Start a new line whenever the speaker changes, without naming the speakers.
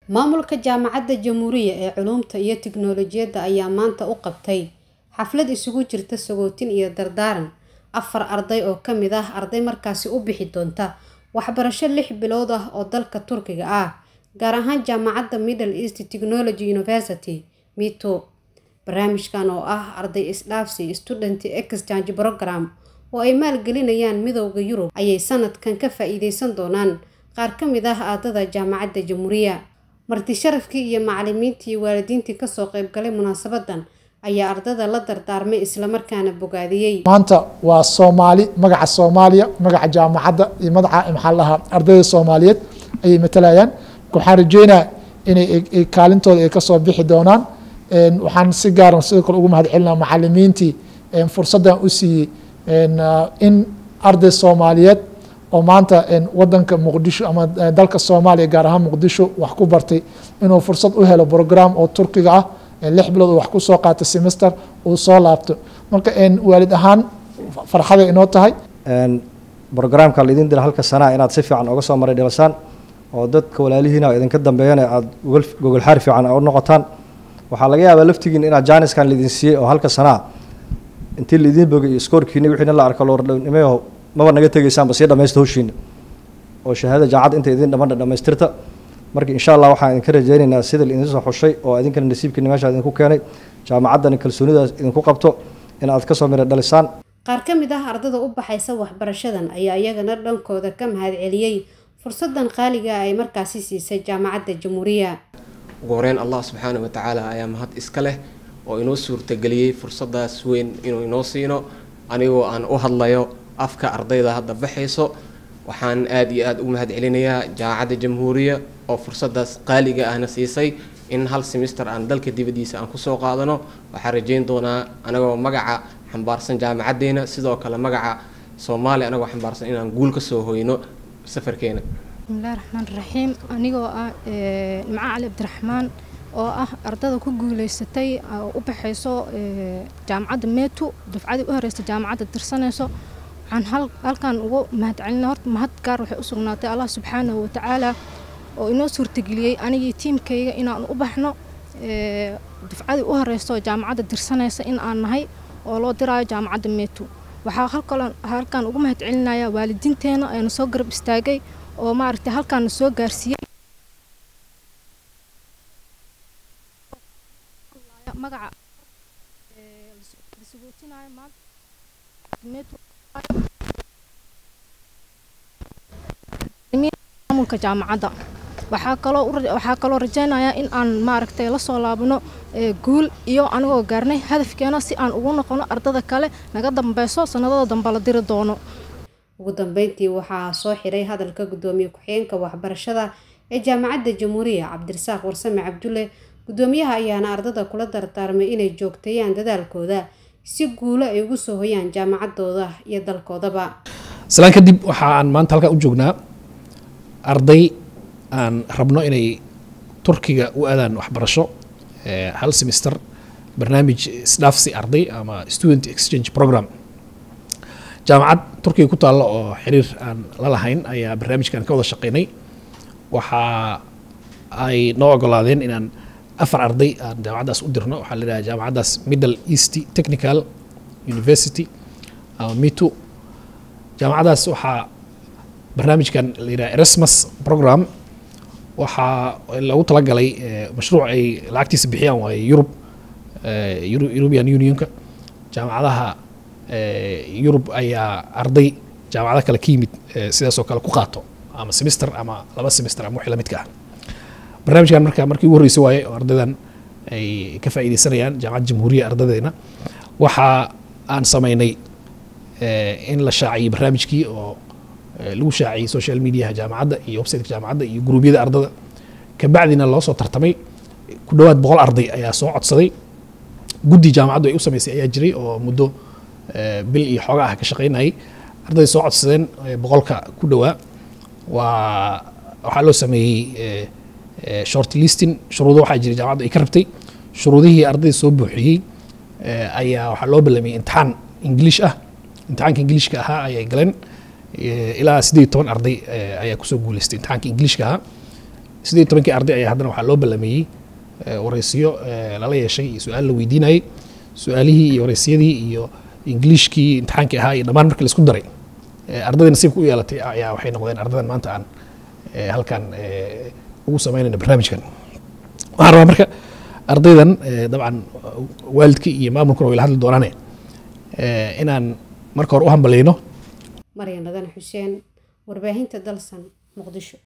maamulka jaamacadda jamhuuriya ee culuumta iyo tiknoolajiyadda ayaa maanta u qabtay xaflad isugu jirta sagootin iyo dardaaran afar arday oo ka mid ah arday markaasi u bixi doonta waxbarasho lix bilood ah oo dalka turkiga ah gaar ahaan jaamacadda middle east technology university mito barnaamijkan oo ah arday isdhaafsi student exchange program oo ay maalgelinayaan midowda yurub ayay sanadkan ka faa-iideysan doonaan qaar ka mid ah aadada jaamacadda jamhuuriya marti sharafkii iyo macalimiintii iyo waalidiintii kasoo qeybgalay munaasabadan ayaa ardada la dardaarmay islamarkaana bogaadiyey
maanta waa soomaali magaca soomaaliya magaca jaamacadda iyo magaca maxaa lahaa ardayda soomaaliyeed ayay matalayaan waxaan rajeynaa inay kaalintooda ay kasoo bixi doonaan waxaan si gaaran sidoo kale ugu mahad celinaa macalimiintii fursaddan u siiyey in arday soomaaliyeed oo maanta wadanka muqdisho ama dalka soomaaliya gaar ahaan muqdisho wax ku bartay inuu fursad u helo program oo turkiga ah lix bilood uu wax ku soo qaato semester uu soo laabto marka waalid ahaan farxaday inoo tahay
brograamka laidin dira halka sanaa inaad si fiican oga soo maray dhilasaan oo dadka walaalihiina idinka dambeeyana aada gogol xaari fiican u noqotaan waxaa laga yaabaa laftigiin inaad jaaniskan laidin siiyey oo halka sanaa intii laidin bogay iyo skoorkiina wixiina la arko loordhownimayo maba naga tegaysaanba sii dhamaysta howshiina oo shahaadada jaacad inta idin dhamadha dhamaystirta marka insha allah waxaan idinka rajeynaynaa sida laidin soo xushay oo idinkana nasiibkiina meesha idinku keenay jaamacaddani kalsoonidaas idinku qabto in aad kasoo mira dhalisaan
qaar ka mid ah ardada u baxaysa waxbarashadan ayaa iyagana dhankooda ka mahad celiyey fursadan qaaliga ay markaasi siisay jaamacadda jamhuuriya
ugu horeyn allah subxaana wa tacaala ayaa mahad iska leh oo inoo suurtageliyey fursadaas weyn inuu inoo siino anigoo aan u hadlayo afka ardayda hadda baxayso waxaan aada iyo aada u mahad celinayaa jaamacadda jamhuuriya oo fursadaas qaaliga ahna siisay in hal semister aan dalka dibaddiisa aan kusoo qaadano waxaan rajeyn doonaa anagoo magaca xambaarsan jaamacaddeena sidoo kale magaca soomaaliya anagoo xambaarsan inaan guul ka soo hoyno safarkeena
bismillahi raxmaan raxiim anigoo ah maca cali cabdiraxmaan oo ah ardada ku guuleysatay u baxayso jaamacadda meetu dufcadii u horeysa jaamacadda dirsanayso waxaan halkan ugu mahad celina horta mahad gaar waxay u sugnaatay allah subxaanahu watacaala oo inoo suurtageliyey anigii tiimkayga inaan u baxno dufcadii u horeyso jaamacadda dirsanaysa in aan nahay oo loo diraayo jaamacadda meetu waxaa halkan ugu mahad celinayaa waalidiinteena ayna soo garab istaagay oo maaragtay halkaana soo gaarsiiyey magaca lasugootinaayo maamulka jaamacadda waxaa kaloo waxaa kaloo rajeynayaa in aan maaragtay la soo laabano guul iyo anigoo gaarnay hadafkeena si aan ugu noqono ardada kale naga dambeyso sanadada dambe la diri doono
ugu dambeyntii waxaa soo xiray hadalka gudoomiye ku-xigeenka waxbarashada ee jaamacadda jamhuuriya cabdirasaaq warsame cabdulle gudoomiyaha ayaana ardada kula dardaarmay inay joogteeyaan dadaalkooda si guulo ay ugu soo hoyaan jaamacadooda iyo dalkoodaba
islaan kadib waxa aan maanta halkaa u joognaa arday aan rabno inay turkiga u aadaan waxbarasho hal semester barnaamij isdhaafsi arday ama student exchange program jaamacad turkiga ku taalla oo xiriir aan la lahayn ayaa barnaamijkan ka wada shaqeynay waxa ay noo ogolaadeen inaan afar arday aan jaamacaddaas u dirno waxaa la yidhaha jaamacaddaas middle east technical university ama mitu jaamacaddaas waxaa barnaamijkan la yidhaha erasmus program waxaa lagu talagalay mashruuc ay lacagtiisa bixiyaan waaye yurub european unionka jaamacadaha yurub ayaa arday jaamacado kale ka yimid sidaasoo kale ku qaato ama semester ama laba semester ama wixii lamidka ah barnaamijkan marka markii ugu horreysay waaye oo ardaydan ay ka faa'iideysanayaan jaamacadda jamhuuriya ardadeena waxa aan sameynay in la shaaciyey barnaamijkii oo lagu shaaciyey social mediaha jaamacadda iyo websiteka jaamacadda iyo gruubyada ardada kabacdina loo soo tartamay ku dhowaad boqol arday ayaa soo codsaday guddi jaamacaddu ay u sameysay ayaa jiray oo muddo bil iyo xooga ah ka shaqeynayay arday soo codsadeen boqolka ku dhowaa waa waxaa loo sameeyey short listing shuruudo waxaa jiray jaamacaddu ay ka rabtay shuruudihii ardayda soo buuxiyey ayaa waxaa loo ballamiyey imtixaan ingiliish ah imtixaanka ingiliishka ahaa ayay galeen ilaa siddeed iyo toban arday ayaa kusoo guuleystay imtixaanka ingiliishka ahaa siddeed iyo tobankii arday ayaa haddana waxaa loo ballameeyey eh, wareysiyo eh, lala yeeshay iyo su-aal la weydiinayay su-aalihii iyo wareysiyadii iyo ingiliishkii imtixaankii ahaa iyo dhammaan markii laisku daray eh, ardayda nasiibka u yeelatay ayaa waxay noqdeen ardadan maanta aan eh, halkan eh, ugu sameynayno barnaamijkan waxaan rabaa marka ardaydan eh, dabcan waalidkii iyo maamulkuna way la hadli doonaane eh, inaan marka hore u hambaleyno
maryan nadan xuseen warbaahinta dalsan muqdisho